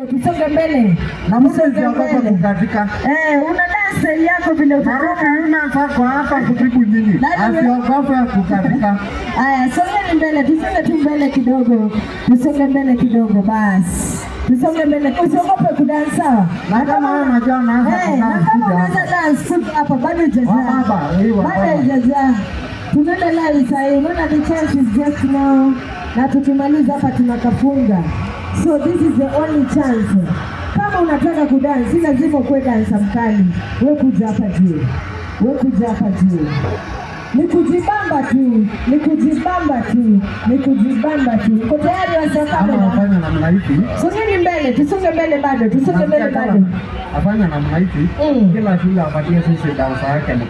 Tusonge mbele. na mtu Tusonge usiogope mbele. kukatika. Eh, una dance yako vile Maroki utataka. yule sako hapa kutibu nyinyi, Nani- asiogope kukatika. Aya, songeni mbele, tusonge tu mbele kidogo, tusonge mbele kidogo basi, tusonge mbele, usiogope kudansa. Na kama wewe unajua unaanza Eh, na kudance, kama kuja unaweza hapa. dance kuja hapa, bado hujajaa, Wababa, eh, wababa. bado hujajaa. Tunaenda live sasa hivi, unaona the chance is just now, na tukimaliza hapa tunakafunga, so this is the only chance. Kama unataka kudansi, si lazima ukuwe dansa mkali, we kuja hapa juu, we kuja hapa juu ni kujibamba tu, ni kujibamba tu, ni kujibamba tu. Uko tayari Ama wasiokamera? afanye namna hivi. Songeni mbele, tusonge mbele bado, tusonge mbele Nasikia bado. kama afanye namna hivi, Mm. kila shule apatie sisi dansa yake